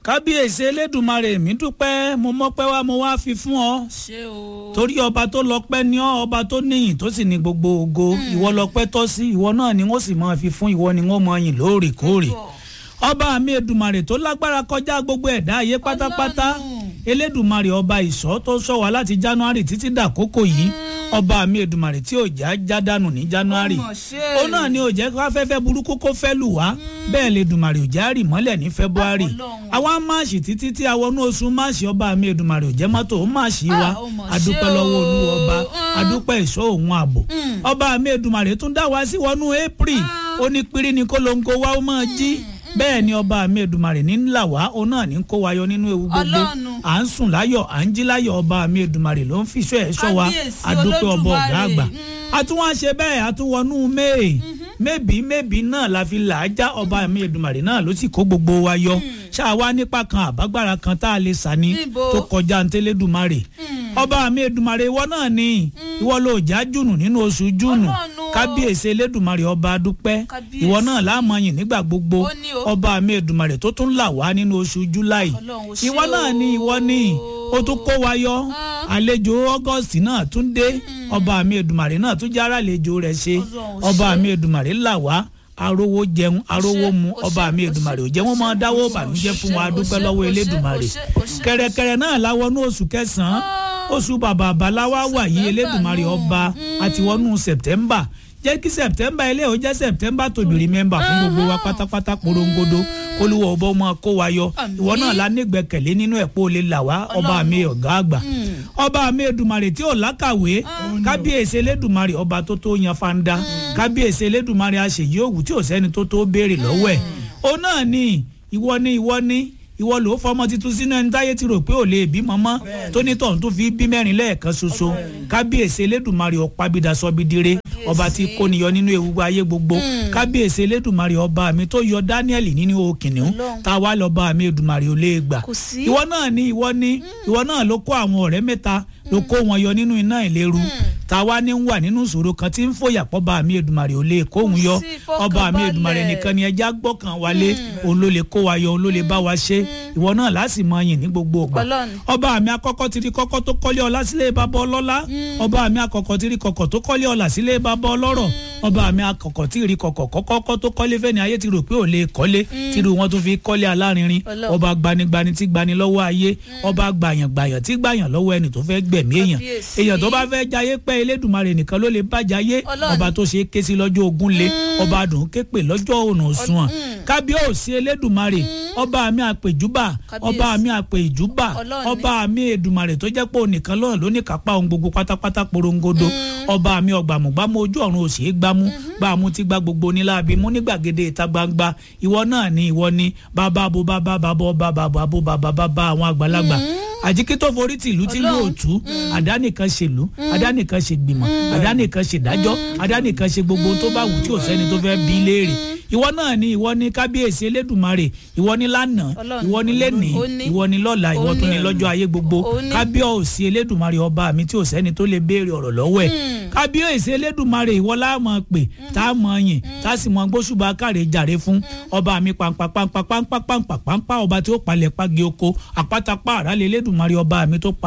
kábíyèsí elédùnmarè mi dúpẹ́ mo mọ́pẹ́ wá mo wá fi fún ọ ṣé o. torí ọba tó lọ́pẹ́ ní ọ ọba tó níyìn tó sì ní gbogbo ògo ìwọ lọ́pẹ́ tọ́ sí ìwọ náà ni wọ́n sì máa fi fún ìwọ ni wọ́n máa yìn lóòrèkóòrè ọba mi edùmarè tó lágbára kọjá gbogbo ẹ̀dá ayé pátápátá Ọlọ́run. elédùmarè ọba ìṣọ́ tó sọ wá láti january títí dàkókò yìí ọba mi edùmarè tí ò já já dànù ní january Ọmọ ṣe. ó náà ni ò jẹ́ kó afẹ́fẹ́ burúkú kó fẹ́ lù wá bẹ́ẹ̀ lè dùmarè ò já rì mọ́lẹ̀ ní february Ọlọ́run. àwa máàṣì títí tí a wọnú oṣù máàṣì ọba mi edùmarè ò jẹ́ mọ́tò ó máàṣì wa Ah, ó mọ̀ ṣe adúpẹ́ o. lọ́wọ́ olú ọba Mm. adúpẹ́ ìṣọ́ òun ààbò ọba mi edùmarè tún dá wa sí wọnú april ó ní pírí ni kólóńgó wa ó máa jí bẹ́ẹ̀ ni ọba mi edùmarè ní ńlá wa òun náà ní kó wa yọ nínú ewu gbogbo Ọlọ́run. à ń sùn láyọ̀ à ń jí láyọ̀ ọba mi edùmarè ló ń fìṣọ́ ẹ̀ ṣọ́ wa Kábíyèsí adúpẹ́ ọba ọ̀gá Olódùmarè. àgbà Mm. a tún wá ṣe bẹ́ẹ̀ a tún wọnú may mẹ́bí mẹ́bí náà la fi là á já ọba mi Èdùmàrè náà ló sì kó gbogbo wa yọ ṣáwa nípa kan àbágbára kan tá a lè sà ní Níbo? tó kọjá ntẹ́lẹ́dùmarè ọba mi Èdùmàrè ìwọ náà ni ìwọ ló já jùnù nínú oṣù jùnù Ọlọ́run. kábíyèsí Elédùmarè ọba dúpẹ́ Kábíyèsí. ìwọ náà láàmú yìn nígbà gbogbo Ó ní o. ọba mi Èdùmàrè tó tún là wá nínú oṣù july Ọlọ́run, ó ṣé ìwọ náà ni ìwọ ni ó tún kó wa yọ àlejò august náà tún dé ọba mi Èdùmàrè náà tún jára àlejò rẹ̀ ṣe Ọlọ́run, ó ọba ṣé. mi Èdùmàrè là wá arówó jẹun arówó mu ó ṣé, ọba mi ó ṣé, Èdùmàrè ò jẹ́ ó wọ́n ṣé, máa dáwọ́ ó ṣé, bànújẹ́ ó fún ṣé, wa ó dúpẹ́ ṣé, lọ́wọ́ ó ṣé, Elédùmarè ó ṣé, ó ṣé. kẹ̀rẹ̀kẹ̀rẹ̀ náà láwọnú oṣù kẹsàn-án oṣù bàbà àbáláwá wà yìí September Elédùmarè nù. ọba àti wọnú september jẹ́ kí september ilé ò jẹ́ september to be remember fún gbogbo wa pátápátá porongodo kólúwọ̀ ọba ọmọ kó wa yọ Àmín. ìwọ náà la nígbẹ́kẹ̀lé nínú ẹ̀pọ̀ olè là wá ọba mi ọ̀gá àgbà ọba mi Èdùmàrè tí ò lákàwé kábíyèsí Elédùmarè ọba tó tó yan fanda kábíyèsí Elédùmarè àṣeyí òwú tí ò sẹ́ni tó tó béèrè lọ́wọ́ ẹ̀ ó náà ní ìwọ ní ìwọ ní ìwọ ló fọmọ titun sínú ẹni táyé ti rò pé ò lè bímọ mọ́ tónítọ̀hún tó fi bí mẹ́rin lẹ́ẹ̀kan ṣoṣo kábíyèsí Elédùmarè ọ̀pábídà sọ́bídire ọba tí kò níyọ nínú ewu ayé gbogbo kábíyèsí Elédùmarè ọba mi tó yọ Daniel nínú òkìnnìún Ọlọ́run. tá a wá lọ́ba mi Èdùmàrè ò lè gbà Kò sí. ìwọ náà ní ìwọ ní ìwọ náà ló kó àwọn ọ̀rẹ́ mẹ́ta ló kó wọn yọ nínú iná ìléru tá a wá ní wà nínú ìṣòro kan tí ń fòyà pọ́ba mi Èdùmàrè ò lè kóhun yọ sí ọba mi ìfọkànbalẹ̀. Èdùmàrè nìkan ni ẹja gbọ́kàn wálé òun ló lè kó wa yọ òun ló lè bá wa ṣe ìwọ náà láti mọ yìn ní gbogbo ìgbà Ọlọ́run. ọba mi akọ́kọ́ ti rí kọ́kọ́ tó kọ́lé ọlá sílé bàbá ọlọ́lá ọba mi akọ́kọ́ ti rí kọ́kọ́ tó kọ́lé ọlá sílé bàbá ọlọ́rọ̀ ọba mi akọ́kọ́ ti rí kọ́kọ́ kọ́kọ́ tó kọ́lé fẹ́ni ayé ti rò pé ò lè kọ́lé tí irú wọn tó fi kọ́lé alárinrin Ọlọ́run. ọba gbanigbani tí gbani lọ́wọ́ ayé ọba gbàyàngbàyàn tí gbàyàn lọ́wọ́ ẹni tó fẹ́ gbẹ̀mí èèyàn Kábíyèsí. èèyàn tó bá fẹ́ jayé pẹ́ Elédùmarè nìkan ló lè bá jayé Ọlọ́run. ọba tó ṣe é ké sí lọ́jọ́ ogún lé ọba dùn képe lọ́jọ́ ònà òsùnwọ̀n kábíyèsí Elédùmarè ọba mi àpèjúbà ọba Kábíyèsí. mi àpè ìjúbà Ọlọ́run ọba mi Èdùmàrè tó jẹ́ pé òun nìkan lọ́rùn ló ní kápá ohun gbogbo pátápátá porongodo ọba mi ọgbàmùgbàmù ojú ọ̀run òsì é gbámú gbàmú tí gba gbogbo níláàbí mú ní gbàgede ìta gbangba ìwọ náà ni ìwọ ni bàbá abo bàbá bàbá ọba bàbá abo bàbá bàbá àwọn àgbàlagbà àjíkí tó forí tìlú tí ló Ọlọ́run. tú àdánìkan ṣèlú àdánìkan ṣègbìmọ̀ àdánìkan ṣèdájọ́ àdánìkan ṣe gbogbo ohun tó bá wù tí ò sẹ́ni tó fẹ́ bí léèrè ìwọ náà ni ìwọ ni kábíyèsí Elédùmarè ìwọ ni lánàá Ọlọ́run. ìwọ ni lẹ́nìí Ó ní. ìwọ ni lọ́la ìwọ Ó tún ni ní. lọ́jọ́ ayé gbogbo Ó ní. kábíyèsí Elédùmarè ọba mi tí ò sẹ́ni tó lè béèrè ọ̀rọ̀ lọ́wọ́ ẹ̀ kábíyèsí Elédùmarè ìwọ la máa pè tá a máa yìn tá a sì máa gbóṣùbà káre jàre fún ọba mi pàǹpà pàǹpà pàǹpà pàǹpà pàǹpà ọba tí ó palẹ̀ pàgé oko àpátápá àrálẹ̀ Elédùmarè ọba mi tó pa